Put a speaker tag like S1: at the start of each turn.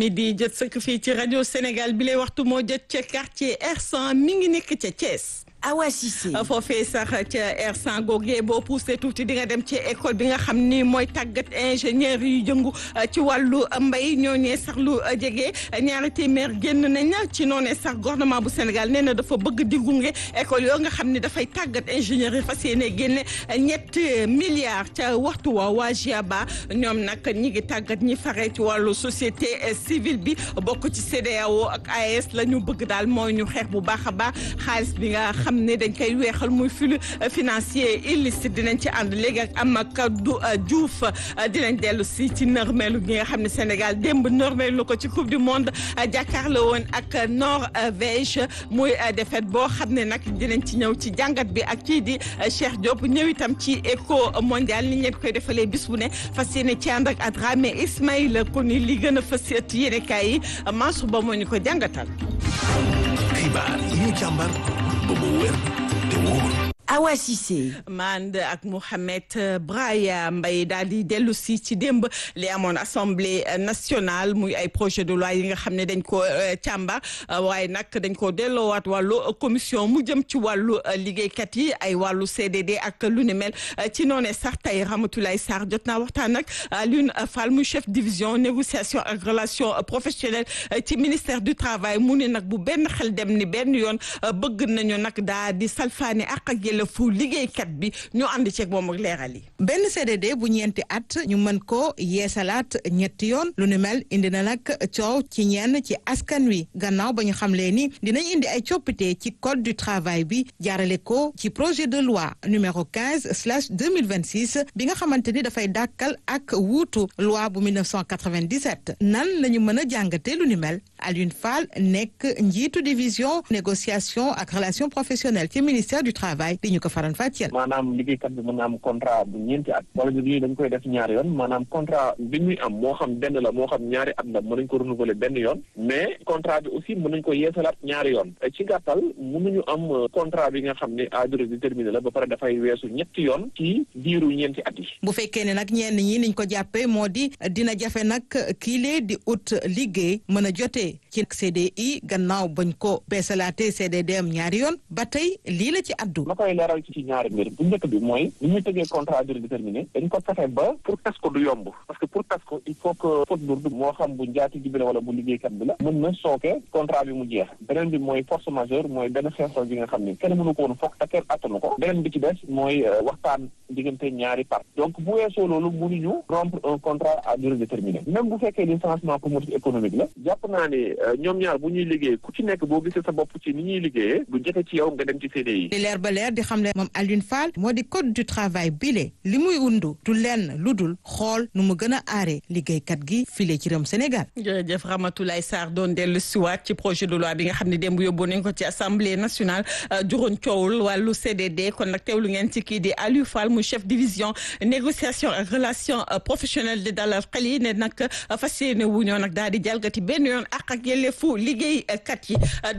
S1: yi di jot sëkk fii ci rajo Sénégal bi lay waxtu moo jot ca quartier R100 mi ngi nekk ca Thiès.
S2: Awa Cissé
S1: foofee sax ca R100 googee boo poussé tuuti di nga dem ci école bi nga xam ni mooy tàggat ingénieur yu jëngu ci wàllu mbay ñooñee sax lu jege ñaari téeméer génn nañ ci noonee sax gouvernement bu Sénégal nee na dafa bëgg di gunge école yoo nga xam ni dafay tàggat ingénieur yi fas yéene génne ñett milliards ca waxtu wa waa GIABA ñoom nag ñi ngi tàggat ñi fare ci wàllu société civile bi bokk ci CEDEAO ak AES la ñu bëgg daal mooy ñu xeex bu baax a baax xaalis bi nga xam ne dañ koy weexal muy flux financier illicite dinañ ci ànd léegi ak Amadou Diouf dinañ dellu si ci nërmeelu gi nga xam ne Sénégal démb nërmeelu ko ci coupe du monde jàkkaarloo woon ak Norvège muy défaite boo xam ne nag dinañ ci ñëw ci jàngat bi ak kii di Cheikh Diop ñëw itam ci éco mondial ni leen koy defalee bis bu ne fas yéene ci ànd ak Adramé Ismaïla ko ni li gën a fas yéene kaay yi Mansour Ba moo ñu ko jàngatal.
S3: xibaar yi ñu càmbar ba mu wér te wóor.
S2: Awa Cissé
S1: mand ak Mouhamed Braya Mbaye daal di dellu si ci démb li amoon assemblée nationale muy ay projet de loi yi nga xam ne dañ ko càmbar waaye nag dañ ko delloowaat wàllu commission mu jëm ci wàllu liggéeykat yi ay wàllu CDD ak lu ni mel ci noonee sax tey Ramatoulaye Sarr jot naa waxtaan ak Alioune Fall muy chef division négociation ak relation professionnelle ci ministère du travail mu ne nag bu benn xel dem ni benn yoon bëgg nañu nag daa di salfaani ak ak fu liggéeykat bi ñu ànd ceeg moom ak leeral yi.
S4: benn CDD bu ñeenti at ñu mën ko yeesalaat ñetti yoon lu ni mel indi na nag coow ci ñenn ci askan wi gannaaw ba ñu xamlee ni dinañ indi ay coppite ci code du travail bi jaarale ko ci projet de loi numéro 15 slash 2026 bi nga xamante ni dafay dàkkal ak wuutu loi bu 1997 nan la ñu mën a jàngatee lu ni mel Alioune Fall nekk njiitu division négociation ak relation professionnelle ci ministère du travail. di ñu ko faran fàcceel
S5: maanaam liggéeykat bi mën na am contrat bu ñeenti at wala bi dañ koy def ñaari yoon maanaam contrat bi ñuy am moo xam benn la moo xam ñaari at la mën nañ ko renouveler benn yoon mais contrat bi aussi mën nañ ko yeesalaat ñaari yoon ci gàttal mënuñu am contrat bi nga xam ne à durée déterminée la ba pare dafay weesu ñetti yoon ci diiru ñeenti at yi
S4: bu fekkee ne nag ñenn ñi niñ ko jàppee moo di dina jafe nag kiilee di ut liggéey mën a jotee ci CDI gannaaw bañ ko beesalaatee CDD am ñaari yoon ba tey lii la ci addu
S5: ma koy leeral ci ci ñaari mbir bu njëkk bi mooy ni ñuy tëggee contrat à durée déterminée dañ ko fexe ba pour tas ko du yomb parce que pour tas ko il faut que faute lourde moo xam bu njaati ji bi la wala bu liggéeykat bi la mën na sooke contrat bi mu jeex beneen bi mooy force majeure mooy benn xeexoo bi nga xam ni kenn mënu ko woon foog te kenn attanu ko beneen bi ci des mooy waxtaan diggante ñaari part donc bu weesoo loolu mënuñu rompre un contrat à durée déterminée même bu fekkee licenciement pour motif économique la jàpp naa ne ñoom ñaar bu ñuy liggéey ku ci nekk boo gisee sa bopp ci ni ñuy liggéeyee du jëfe ci yow nga dem ci CDI
S4: leer di xam ne moom Alioune Fall moo di code du travail bile li muy undu du lenn lu dul xool nu mu gën a aare liggéeykat gi file ci réewum Sénégal.
S1: jërëjëf Ramatoulaye Sarr doon dellu siwaat ci projet de loi bi nga xam ne démb yóbbu nañ ko ci assemblée nationale juróon coowul wàllu CDD kon nag teewlu ngeen ci kii di Aliou Fall mu chef division négociation ak relation professionnelle di dalal xel yi ne nag fas yéene wu ñoo nag daal di jalgati benn yoon ak ak yelleefu liggéeykat yi.